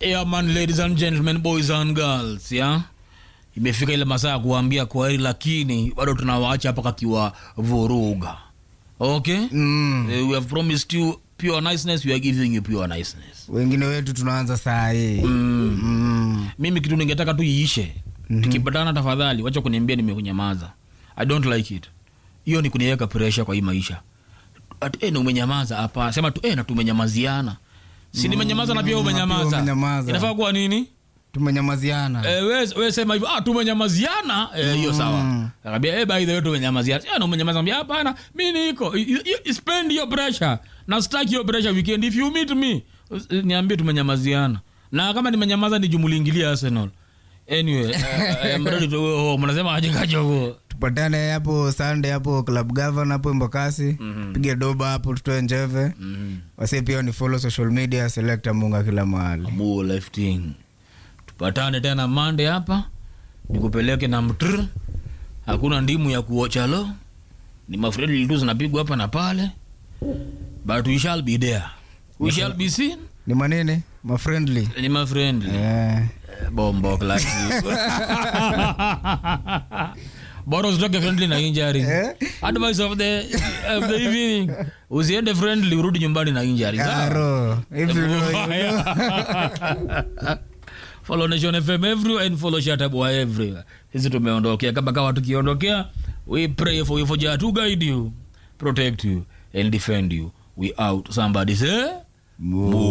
Yeah, man, ladies and gentlemen, boys and girls, yeah? Imefika ile masaa ya kuambia kwaheri, lakini bado tunawaacha hapa kakiwa vuruga. Okay? Mm. Eh, we have promised you pure niceness, we are giving you pure niceness. wengine wetu tunaanza saa hii mm. Mimi kitu ningetaka tu iishe. Tukipatana tafadhali, wacha kuniambia nimekunyamaza. I don't like it. Hiyo ni kuniweka pressure kwa hii maisha. Ati eh, na umenyamaza hapa. Sema tu eh, na tumenyamaziana. Si nimenyamaza na pia na pia umenyamaza. umenyamaza. Inafaa kuwa nini? tumenyamaziana Eh, we, we sema hivyo ah, tumenyamaziana eh, hiyo sawa. Akambia eh, by the way tumenyamaziana. Ah, na umenyamaza mbia hapana, mimi niko. You- you- you Spend your pressure. Na stack your pressure weekend if you meet me. eh, Niambie tumenyamaziana. Na kama nimenyamaza ni jumuliingilia Arsenal. Anyway, uh, I am ready to go home. Unasema aje kajogo. tupatane hapo Sunday hapo club govern hapo Embakasi pige doba hapo tutoe njeve wase pia ni follow social media selecta munga kila mahali Abu lifting. Tupatane tena Monday hapa. Nikupeleke na mtr. Hakuna ndimu ya kuocha lo. Ni mafredi tu zinapigwa hapa na pale. But we shall be there. We shall be seen. ni manini mafriendly Ni mafriendly. eh. Bombo class. Bora usitoke friendly na injury. Eh? Advice of the of the evening. Usiende friendly urudi nyumbani na injury. Sawa? Karo, if you know, you know. follow nation fm everywhere and follow shatabwa everywhere sisi tumeondokea kama kawa tukiondokea we pray for you for Jah to guide you protect you and defend you we out somebody say Mu-